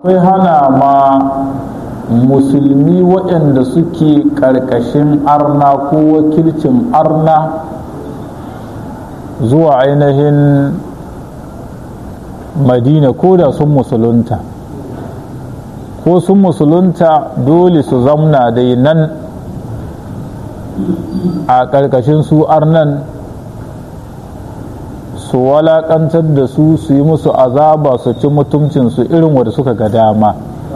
akwai hana ma musulmi waɗanda suke ƙarƙashin arna ko wakilcin arna zuwa ainihin madina ko da sun musulunta ko sun musulunta dole su zamna dai nan a ƙarƙashin su arnan su walaƙantar da su su yi musu azaba su ci mutuncinsu irin wanda suka ga dama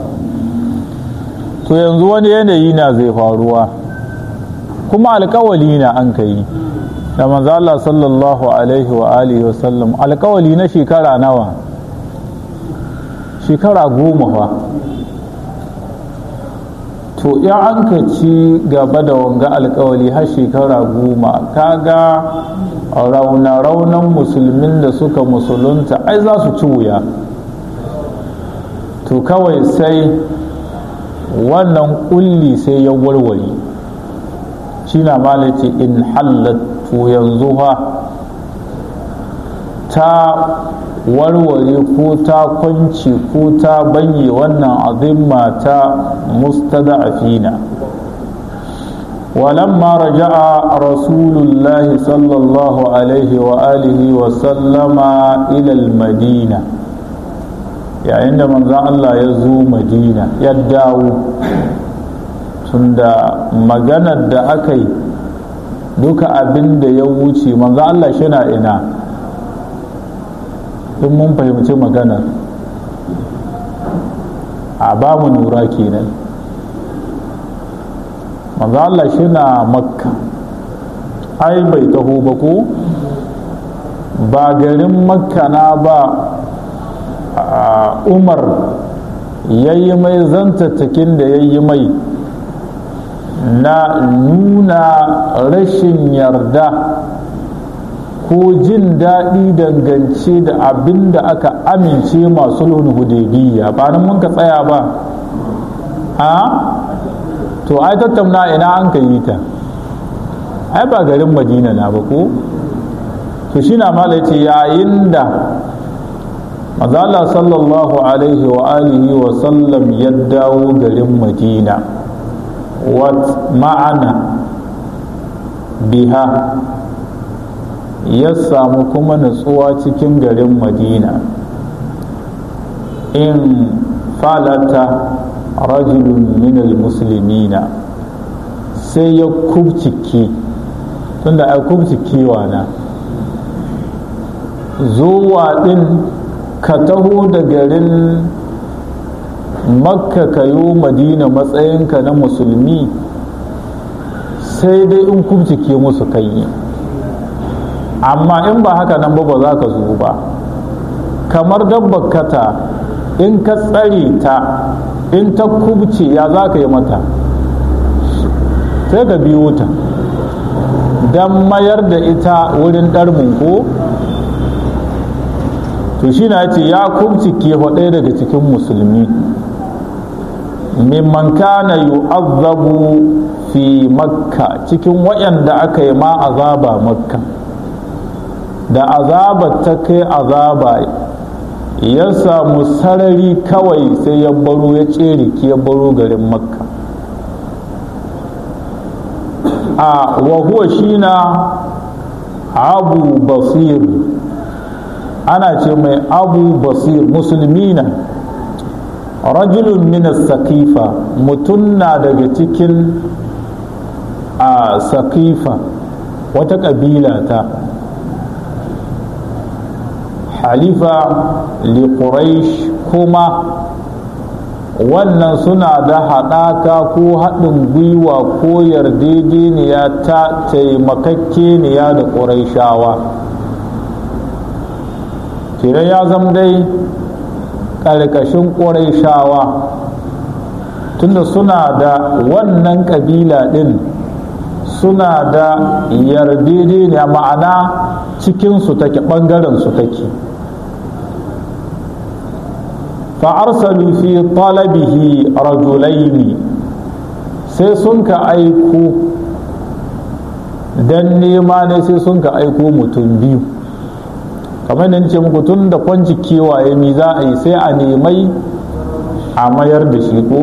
to yanzu wani yanayi na zai faruwa kuma alkawali na an ka yi da manzo Allah sallallahu alaihi wa alihi wa sallam alkawali na shekara nawa shekara goma fa to ya an ka ci gaba da wanga alkawali har shekara goma kaga rauna-raunan musulmin da suka musulunta ai za su ci wuya to kawai sai wannan kulli sai ya warware shi na malace in hallatu yanzu ha ta warware ko ta kwanci ko ta banye wannan azimma ta mustada'afina ولما رجع رسول الله صلى الله عليه وآله وسلم إلى المدينة يعني عندما الله يزو مدينة يدعو tunda maganar da aka yi duka abin da ya wuce manzo Allah shina ina in mun fahimci maganar a ba mu nura kenan manzo Allah shi na makka ai bai taho ba ko ba garin makka na ba umar yayi mai zantattakin da yayi mai na nuna rashin yarda ko jin daɗi dangance da abin da aka amince masu hudaybiya ba nan mun ka tsaya ba a to ai tattauna ina an ka yi ta ai ba garin madina na ba ko to shi na mala ce yayin da mazala sallallahu alaihi wa alihi wa sallam ya dawo garin madina wat ma'ana biha ya samu kuma natsuwa cikin garin madina in falata rajulun minal muslimina sai ya kubcike tunda a kubcikewa na zuwa din ka taho da garin makka kayo madina matsayinka na musulmi sai dai in kubcike musu kai amma in ba haka nan ba ba za ka zo ba kamar dabbar kata in ka tsare ta in ta kubce ya za ka yi mata sai ka biyo ta don mayar da ita wurin ɗarmin ko to shi na ce ya kubce ke ɗaya daga cikin musulmi mimman kana yu'azzabu fi makka cikin waɗanda aka yi ma azaba makka da azaba ta kai azaba ya samu sarari kawai sai ya baro ya tsere ya baro garin makka a wahuwa shi na abu basir ana ce mai abu basir musulmi na rajulun minas sakifa mutum na daga cikin a sakifa wata ƙabila ta halifa li quraish kuma wannan suna da haɗaka ko haɗin gwiwa ko yardejeniya ta taimakakkeniya da ƙuraishawa kira ya zama dai ƙarƙashin ƙuraishawa tunda suna da wannan ƙabila ɗin suna da yardejeniya ma'ana cikinsu take ɓangarensu take fa'arsalu fi talabihi rajulaini sai sun ka aiko don nema ne sai sun ka aiko mutum biyu kamar da ce muku tun da kwanci kewaye mi za a yi sai a nemai a mayar da shi ko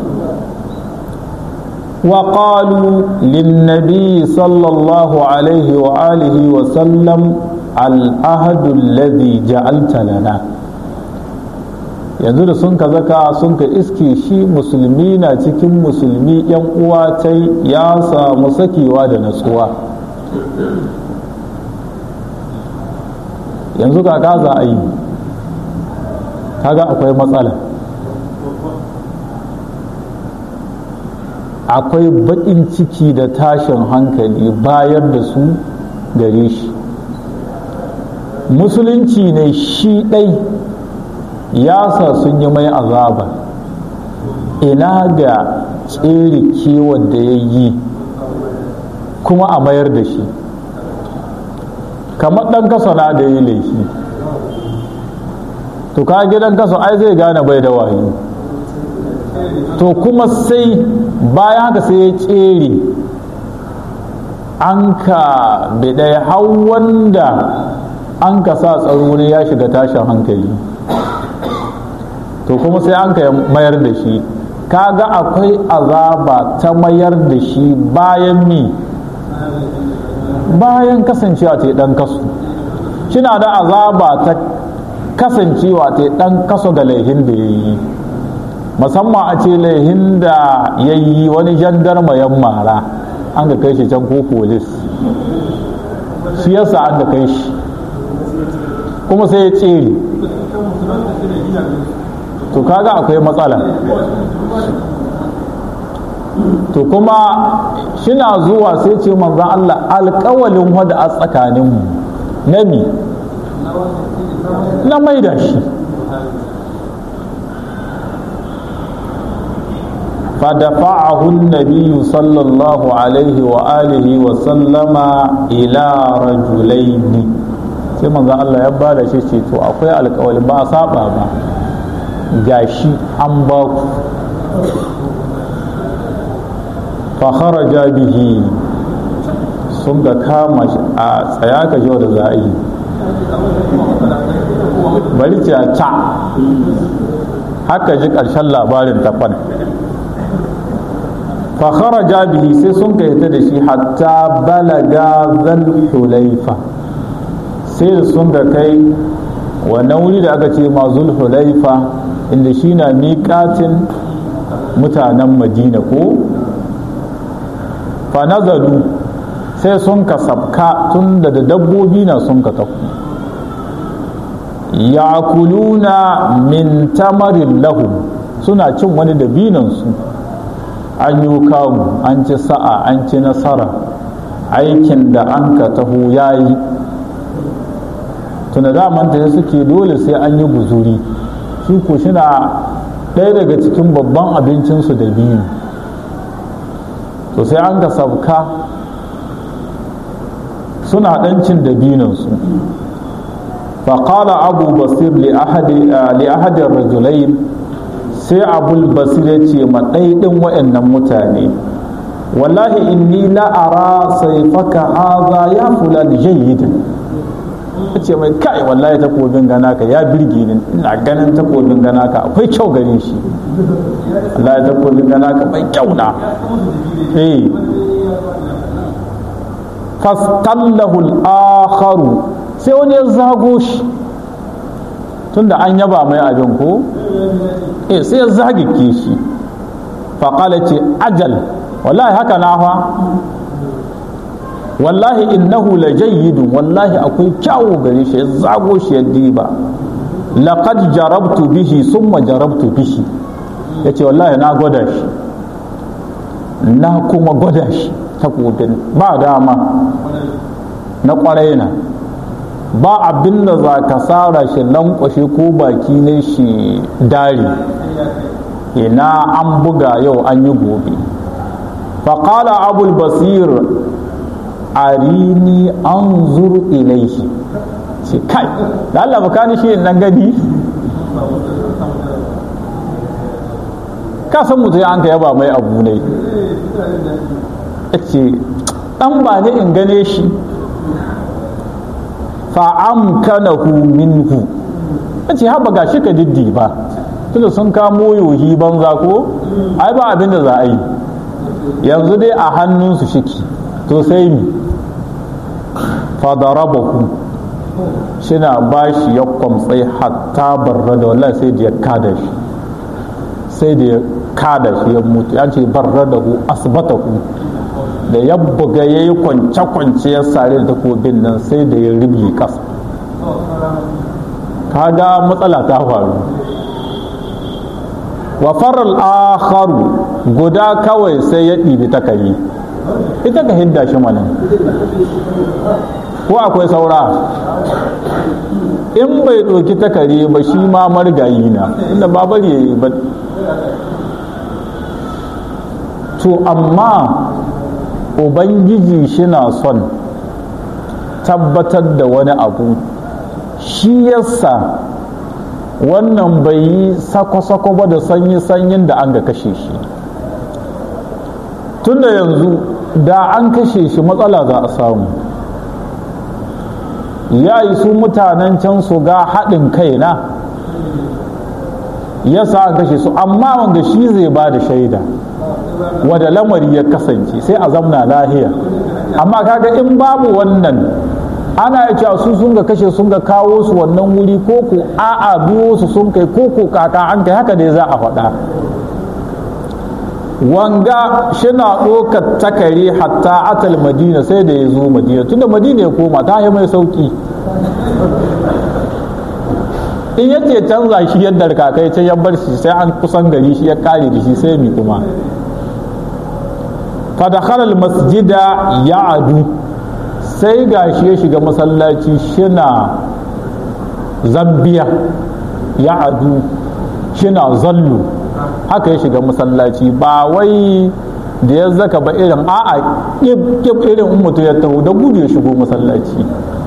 وقالوا للنبي صلى الله عليه وآله وسلم العهد الذي جعلت لنا yanzu da sun ka zaka sun ka iske shi musulmi na cikin musulmi yan uwa ta ya samu sakewa da natsuwa yanzu kaka za a yi kaga akwai matsala akwai baƙin ciki da tashin hankali bayar da su gare shi musulunci ne shi ɗai ya sa sun yi mai azaba ina ga tsere kewar da ya yi kuma a mayar da shi kamar ɗan kasa na da yi laifi to ka gidan kasa ai zai gane bai da wayo to kuma sai bayan haka sai ya tsere an ka bidai har wanda an ka sa tsaro ne ya shiga tashin hankali to kuma sai an ka mayar da shi kaga akwai azaba ta mayar da shi bayan mi bayan kasancewa ta dan kaso kina da azaba ta kasancewa ta dan kaso ga laihin da ya yi musamman a ce laihin da ya yi wani jandarma yan mara an ga kai shi can ko polis shi yasa an ga kai shi kuma sai ya tsere to kaga akwai matsala to kuma shina zuwa sai ce manzan Allah alkawalin wada a tsakaninmu na mi na maida shi فدفعه النبي صلى الله عليه وآله وسلم إلى رجلين sai manzo Allah ya bada shi ce to akwai alƙawari ba saba ba gashi an ba ku fa kharaja bihi sun ga kama shi a tsaya ka ji da za a yi bari ce ta haka ji ƙarshen labarin tafan fa kharaja bihi sai sun ka da shi hatta balaga zal hulaifa sai da sun ga kai wannan wuri da aka ce ma zulhulaifa inda shi na miƙatin mutanen madina ko fa nazalu sai sun ka sabka tun da dabbobi na sun ka tafi yakuluna min tamarin lahum suna cin wani dabinansu an yi kamu an ci sa'a an ci nasara aikin da an ka taho ya yi tuna damanta ya suke dole sai an yi guzuri shi ko shina ɗaya daga cikin babban abincinsu da biyu to sai an ka sabka suna ɗancin da binansu faƙala abu basir li ahadin rajulain sai abul basir ya ce ma ɗaiɗin wa'annan mutane wallahi inni la'ara sai faka haza ya fula da jayyidin ya ce mai kai wallahi takobin gana ka ya birge ni ina ganin takobin gana ka akwai kyau gare shi wallahi takobin gana ka mai kyau na eh fastallahu al-akharu sai wani ya zago shi tunda an yaba mai abin ko eh sai ya zagike shi faƙala ce ajal wallahi haka na fa wallahi innahu la jayyidun wallahi akwai kyawu gare shi ya zago shi ya diba laqad jarabtu bihi summa jarabtu bihi yace wallahi na gwada shi na kuma gwada shi takobin ba dama na kwarai na ba abin da za ka tsara shi lankwashe ko baki ne shi dari ina an buga yau an yi gobe faƙala abul basir arini an zuru ilaihi ce kai da Allah baka ni shi nan gani ka san mutum an ka yaba mai abu ne ce dan ba ne in gane shi fa'amkanahu minhu ce haɓa ga shi ka diddi ba tunda sun kamo yohi banza ko ai ba abin da za a yi yanzu dai a hannunsu shiki to sai mi fadarabahu shina ba shi ya kwamtsai hatta barra da wallahi sai da ya kada shi sai da ya kada shi ya mutu ya ce barra da hu asbata hu da ya buga ya yi kwance-kwance ya sare da takobin nan sai da ya rubi kasa kaga matsala ta faru wa faral akharu guda kawai sai ya ɗibi takari ita ka hidda shi mana ko akwai saura in bai ɗauki takari ba shi ma margayi na inda ba bari ya yi ba to amma ubangiji shina son tabbatar da wani abu shi yasa wannan bai yi sako-sako ba da sanyi-sanyin da an ga kashe shi tunda yanzu da an kashe shi matsala za a samu ya yi su mutanen can su ga haɗin kai na ya sa an kashe su amma wanda shi zai ba da shaida wadda lamari ya kasance sai a zamna lahiya amma kaga in babu wannan ana ya cewa su sun ga kashe sun ga kawo su wannan wuri ko ko a'a biyo su sun kai ko ko kaka an kai haka dai za a faɗa wanga shina ɗaukar takari hatta atal madina sai da ya zo madina tunda madina ya koma ta yi mai sauki in yace canza shi yadda kakai ta ya bar shi sai an kusan gari shi ya kare da shi sai mi kuma fadakharal masjida ya adu sai gashi ya shiga masallaci shina zambiya ya adu shina zallu haka ya shiga masallaci ba wai da ya zaka ba irin a'a kib irin mutu ya taho da gudu ya shigo masallaci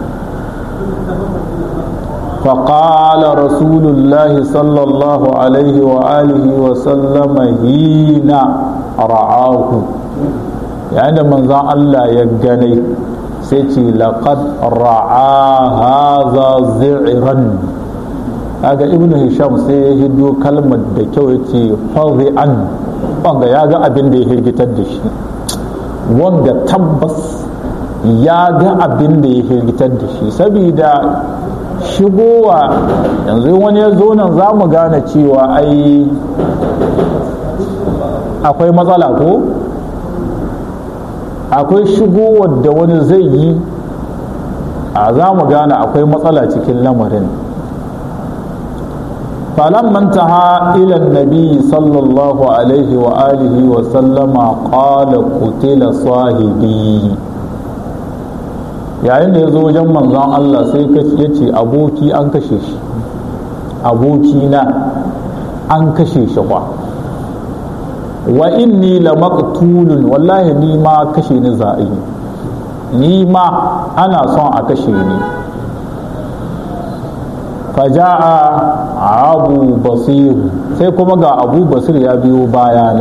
فقال رسول الله صلى الله عليه وآله وسلم حين رعاه يعني من ذا الله يغني سيتي لقد رعى هذا زعرا kaga ibnu hisham sai ya hido kalmar da kyau ya ce an wanga ya ga abin da ya hirgitar da shi wanga tabbas ya ga abin da ya hirgitar da shi saboda shigowa yanzu wani ya zo nan za mu gane cewa ai akwai matsala ko akwai shigowar da wani zai yi a za mu gane akwai matsala cikin lamarin فلما انتهى إلى النبي صلى الله عليه وآله وسلم قال قتل صاحبي yayin da ya zo wajen manzon Allah sai ya ce aboki an kashe shi aboki na an kashe shi kwa wa inni la maqtulun wallahi ni ma kashe ni za'i ni ma ana son a kashe ni faja'a abu basir sai kuma ga abu basir ya biyo baya ne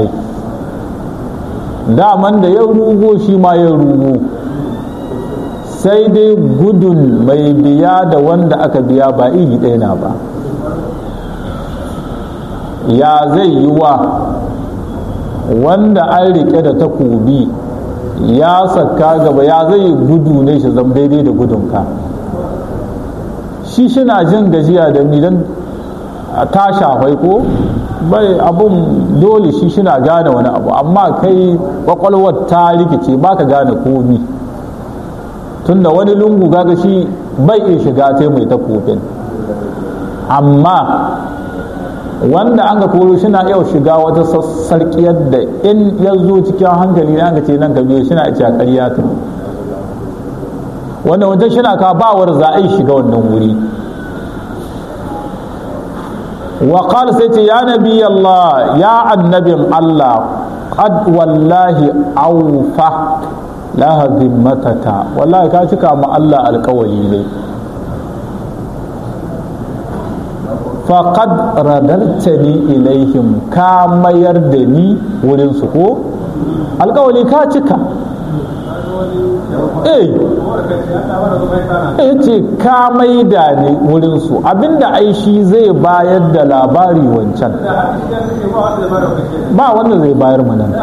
daman da ya rugo shi ma ya rugo sai dai gudun mai biya da wanda aka biya ba iri ɗaya na ba ya zai yi wa wanda an riƙe da takobi ya saka gaba ya zai gudu ne shi zama daidai da gudunka shi shina jin gajiya da ni don ta shafai ko bai abun dole shi shina gane wani abu amma kai kwakwalwar ta rikice baka gane komi tunda wani lungu gaga shi bai iya shiga ta mai takobin amma wanda an ga koro shina yau shiga wata sarkiyar da in ya zo cikin hankali na ga ce nan ka biyo shina ce a ƙarya ta wanda wajen shina ka bawar za a yi shiga wannan wuri wa qala sai ce ya nabi Allah ya annabin Allah qad wallahi awfa la zimmataka wallahi ka cika ma Allah alƙawali ne faqad radartani ilaihim ka mayar da ni wurin su ko alƙawali ka cika eh ya ce ka maida ne wurinsu abinda ai shi zai bayar da labari wancan ba wanda zai bayar mu nan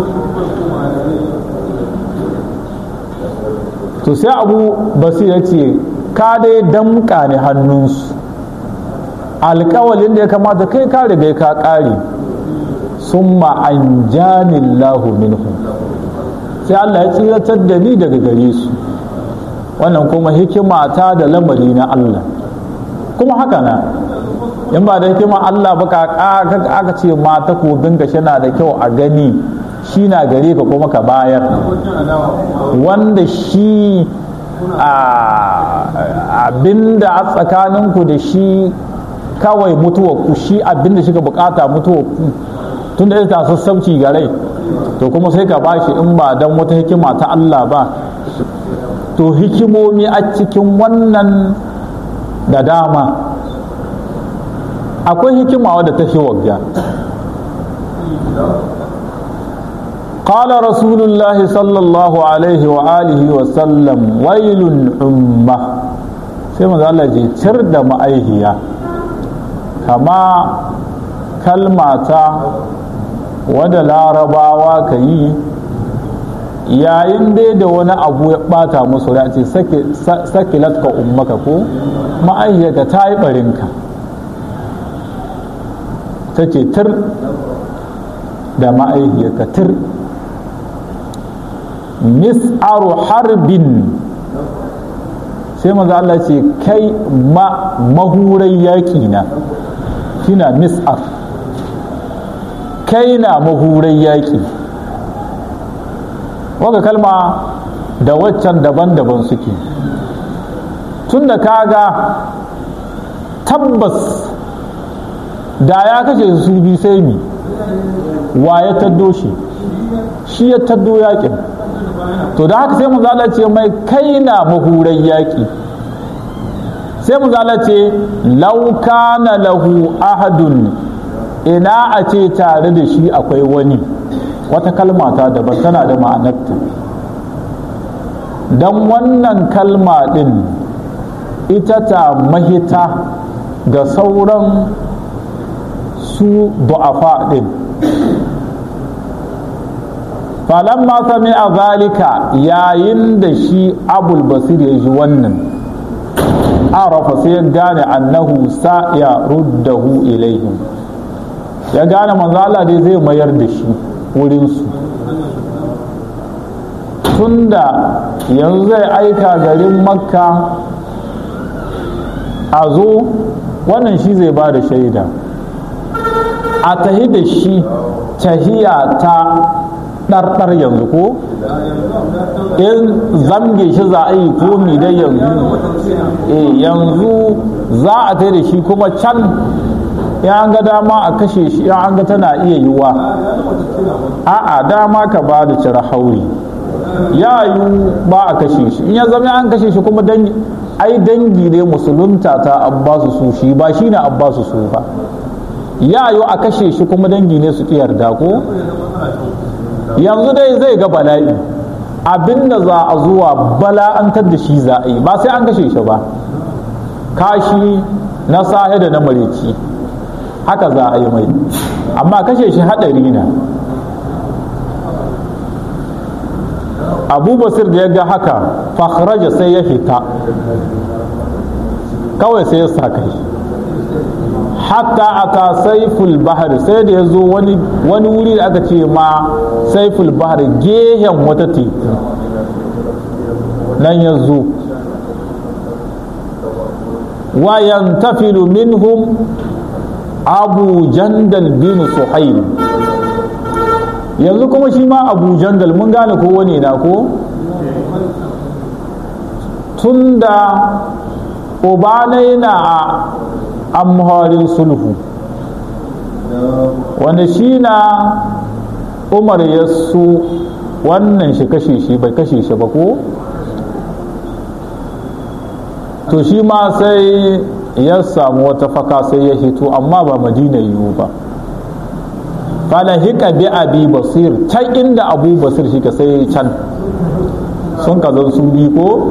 to sai abu basir ya ce ka dai damka ne hannunsu alkawalin da ya kamata kai ka riga ka kare summa an janillahu minhum sai Allah ya tsiratar da ni daga gare su wannan kuma hikima ta da lamari na Allah kuma haka na in ba da hikima Allah ba ka aka ce ma takobin ka na da kyau a gani shi na gare ka kuma ka bayar wanda shi abinda a tsakaninku da shi kawai mutuwa ku shi abinda shi ka bukata mutuwa ku tun da ita sassauci ga rai to kuma sai ka bashi in ba don wata hikima ta Allah ba to hikimomi a cikin wannan da dama akwai hikima wadda ta shi wagga قال رسول الله صلى الله عليه وآله وسلم ويل أمة sai manzo Allah je cir da ma'aihiya kama kalmata wadda larabawa ka yi yayin dai da wani abu ya bata musu rai ce sakilat ka ummaka ko ma'aihiyarka ta yi barinka ta ce tir da ma'aihiyarka tir mis'aru harbin sai maza Allah ce kai ma mahurai yaƙi na shina mis'ar kai na mahurai yaƙi waka kalma da waccan daban-daban suke tun da kaga tabbas da ya kashe su bi sai mi wa ya taddo shi shi ya taddo yaƙin to da haka sai mu ce mai kai na mahurai yaƙi sai mu ce lauka na lahu ahadun ina a ce tare da shi akwai wani wata kalma ta daban tana da ma'anarta don wannan kalma ɗin ita ta mahita ga sauran su du'afa ɗin falamma sami a zalika yayin da shi abul basir ya ji wannan arafa sai ya gane annahu sa ya ruddahu ilaihim ya gane manzala dai zai mayar da shi wurinsu tunda yanzu zai aika garin makka a zo wannan shi zai ba da shaida a tahi da shi tahiya ta ɗarɗar yanzu ko in zamge shi za a yi komi dai yanzu yanzu za a tai da shi kuma can ya an ga dama a kashe shi ya an ga tana iya yiwa a'a dama ka ba da cire hauri ya yi ba a kashe shi in ya zama an kashe shi kuma dangi ai dangi ne musulunta ta abbasu su shi ba shi ne abbasu su ba ya yi a kashe shi kuma dangi ne su yarda ko yanzu dai zai ga bala'i abinda za a zuwa bala'antar da shi za a yi ba sai an kashe shi ba kashi na sahe da na mareci haka za a yi mai amma kashe shi haɗari na abu basir da ya ga haka fakhraja sai ya fita kawai sai ya sa kai hatta ata saiful bahar sai da ya zo wani wuri da aka ce ma saiful bahar gehen wata teku nan ya zo wa yantafilu minhum abu jandal bin suhail yanzu kuma shi ma abu jandal mun gane ko wani na ko tunda ubanai na a amharin sulhu wanda shi na umar ya su wannan shi kashe shi bai kashe shi ba ko to shi ma sai ya samu wata faka sai ya hito amma ba madina yiwu ba fala hika bi abi basir can inda abu basir shi ka sai can sun ka zan su bi ko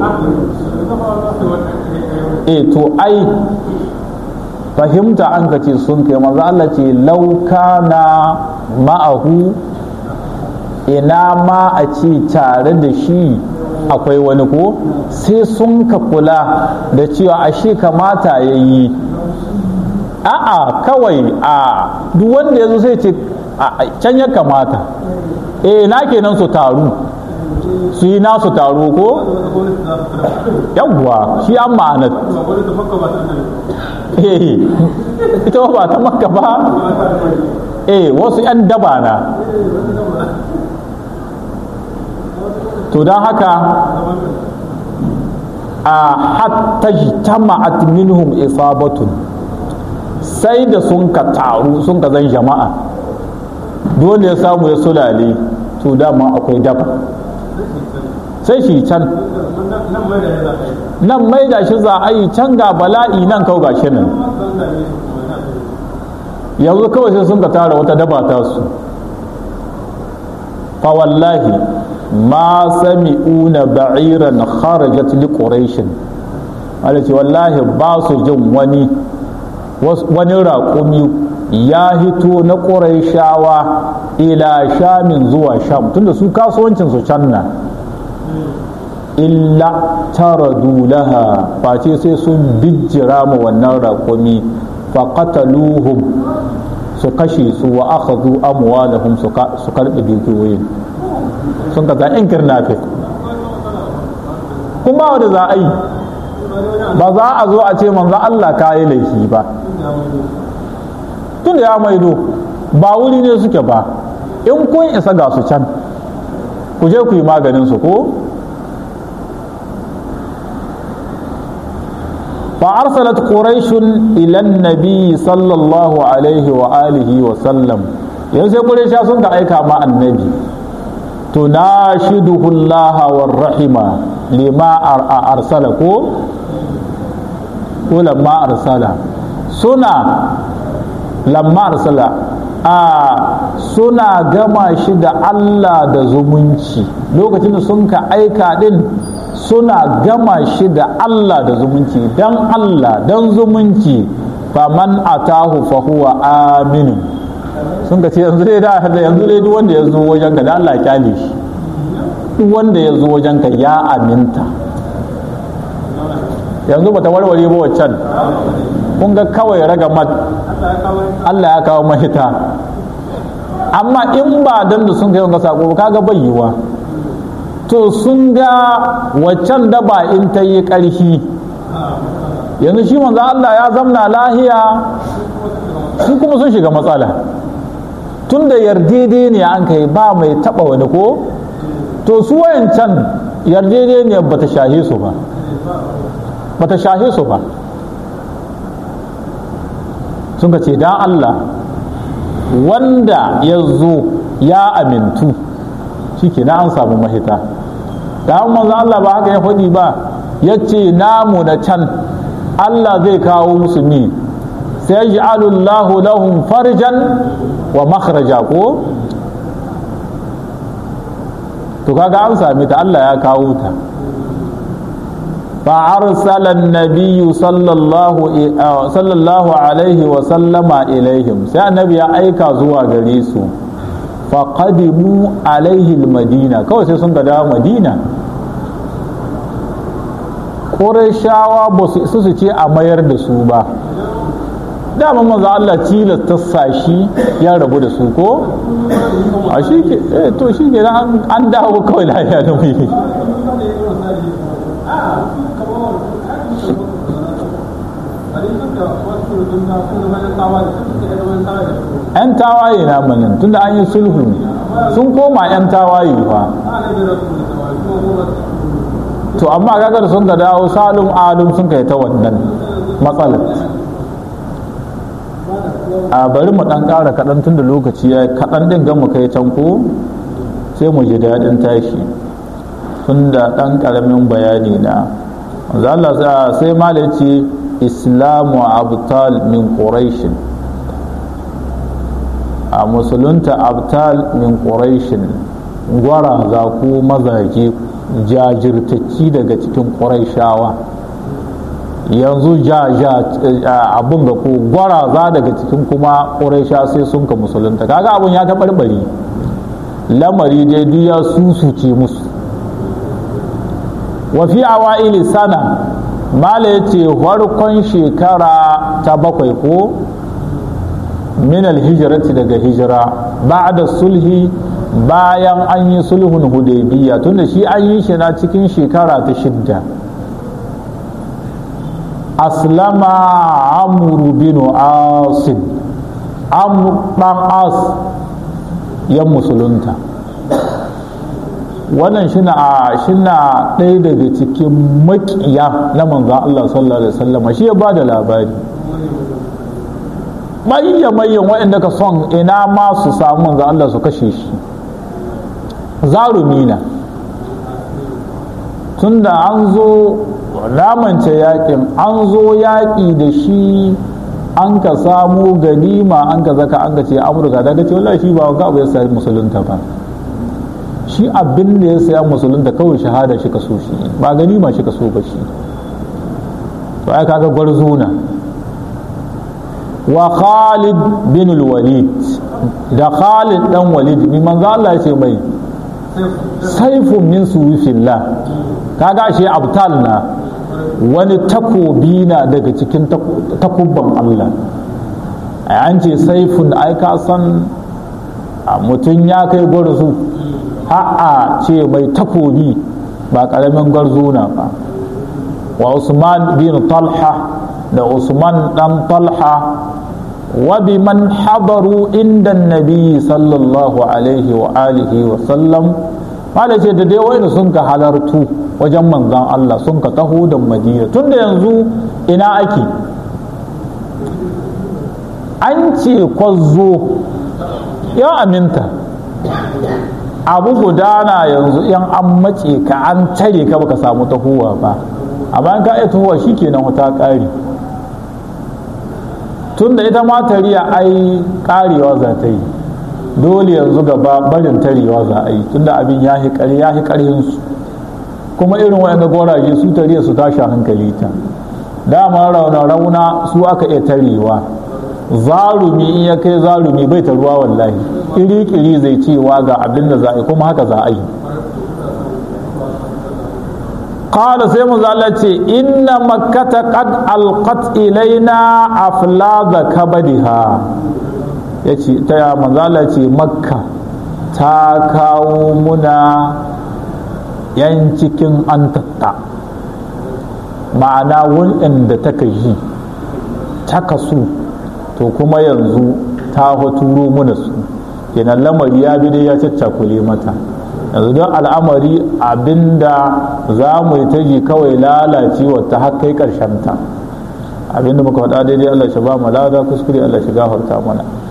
e to ai fahimta an ka ce sun kai manzo Allah ce lauka na ma'ahu ina ma a ce tare da shi akwai wani ko sai sun ka kula da cewa ashe kamata ya yi a'a kawai a duk wanda ya zo sai ce can ya kamata eh na kenan su taru su yi nasu taro ko yawwa shi an ma'anar eh ita ba ta makka ba eh wasu 'yan daba na to don haka a hatta jama'at minhum isabatun sai da sun ka taru sun ka zan jama'a dole ya samu ya sulale to dama akwai daba sai shi can nan mai da shi za a yi can ga bala'i nan kau ga shi nan yanzu kawai sai sun ka tara wata daba ta su fa wallahi ma sami'una ba'iran kharajat li quraish Allah ce wallahi ba su jin wani wani raƙumi ya hito na ƙuraishawa ila shamin zuwa sham tunda su kasuwancin su can na illa taradu laha face sai sun bijjira ma wannan raƙumi faqataluhum su kashe su wa akhadhu amwalahum su karɓi dukiyoyin sun ka in kirnafe kuma wanda za a yi ba za a zo a ce manzo Allah ka yi laifi ba tun da ya maido ba wuri ne suke ba in kun isa ga su can ku je ku yi maganin su ko فأرسلت قريش إلى النبي صلى الله عليه وآله وسلم ينسى قريش سنك أيكا مع النبي تناشده الله والرحمة لما أرسلك ولما أرسل سنة لما أرسل a suna gama shi da Allah da zumunci lokacin da sun ka aika din suna gama shi da Allah da zumunci dan Allah dan zumunci faman atahu fa huwa aminu sun ka ce yanzu dai da yanzu dai duk wanda ya zo wajen ka da Allah ya kyale shi duk wanda ya zo wajen ka ya aminta yanzu bata warware ba waccan kun ga kawai raga mat Allah ya kawo mahita amma in ba dan da sun kai wanga sako ba kaga bai yiwa to sun ga waccan daba in ta yi ƙarfi yanzu shi manzo Allah ya zamna lahiya su kuma sun shiga matsala tun da ne an kai ba mai taba wani ko to su wayancan yardedeniyar bata shahe su ba bata shahe su ba sun ce dan Allah wanda ya zo ya amintu shi ke na an samu mahita da manzo Allah ba haka ya faɗi ba ya ce namu na can Allah zai kawo musu mi sai Allahu lahum farjan wa makhraja ko to kaga an sami ta Allah ya kawo ta فأرسل النبي صلى الله صلى الله عليه وسلم إليهم سي النبي أيكا زوا غريسو فقدموا عليه المدينة كو سي سنك دا مدينة Ƙurashawa ba su isa su ce a mayar da su ba dama maza Allah tilasta sashi ya rabu da su ko a shi ke to shi ke an dawo kawai lafiya da mai 'yan tawaye na manin tunda an yi sulhu sun koma 'yan tawaye fa to amma kagar sun ga dawo salum alum sun kai ta wannan matsalar a bari mu dan ƙara kaɗan tun da lokaci ya kaɗan ɗin gan mu kai can ko sai mu ji daɗin tashi tun da ɗan ƙaramin bayani na Allah sai mala ce islamu abtal min quraishin a musulunta abtal min quraishin gwara za ku mazaje jajirtacci daga cikin ƙuraishawa yanzu abun ga ko gwaraza daga cikin kuma ƙuraisha sai sun ka musulunta kaga abun ya taɓarɓari lamari dai duk ya susuce musu wafi awa'ili sana mala ya ce farkon shekara ta bakwai ko min alhijirati daga hijira ba'da sulhi bayan an yi sulhun hudaybiya tunda shi an yi shi na cikin shekara ta shidda aslama amru bin asin amr dan as ya musulunta wannan shina shina ɗaya daga cikin makiya na manzan Allah sallallahu alaihi wasallam shi ya ba da labari mayyan mayyan waɗanda ka son ina ma su samu manzan Allah su kashe shi zarumi na tunda an zo ramance yakin an zo yaƙi da shi an ka samu ganima an ka zaka an ka ce amurka daga ce wallahi shi ba ga abu ya sa musulunta ba shi abin da ya saya musulunta kawai shahada shi ka so shi ba ganima shi ka so ba shi to ai kaga gwarzona wa Khalid bin walid da Khalid dan Walid ni manzo Allah ya ce mai saifun min suyufillah kaga shi abtal na wani takobi na daga cikin takubban Allah an ce saifun ai ka san mutum ya kai gwarzo ha'a ce mai takobi ba karamin gwarzo na ba wa Usman bin Talha da Usman dan Talha wa biman hadaru inda nabi sallallahu alaihi wa alihi wa sallam mala ce da dai wani sun ka halartu wajen manzan Allah sun ka taho da madina tunda yanzu ina ake an ce kwazo ya aminta abu gudana yanzu yan an mace ka an tare ka baka samu tahowa ba amma ka iya tahowa shi kenan wata ƙari tunda ita ma tariya ai ƙarewa za ta yi dole yanzu gaba barin tarewa za a yi tunda abin ya hi ƙarhinsu kuma irin waɗanda goraje su tariya su tashi hankali ta dama rauna rauna su aka iya tarewa zarumi in ya kai zarumi bai ta ruwa wallahi iri kiri zai cewa ga abin da za a yi kuma haka za a yi قال سيما زالتي إن مكة قد ألقت إلينا أفلاذ كبدها yace ta manzala ce makka ta kawo muna yan cikin an tatta ma'ana wanda ta yi ta kasu to kuma yanzu ta turo muna su kenan lamari ya bi dai ya caccakule mata yanzu don al'amari abinda za mu yi ta ji kawai lalacewa ta har kai ta abinda muka faɗa daidai Allah shi ba mu lada kuskure Allah shi gafarta mana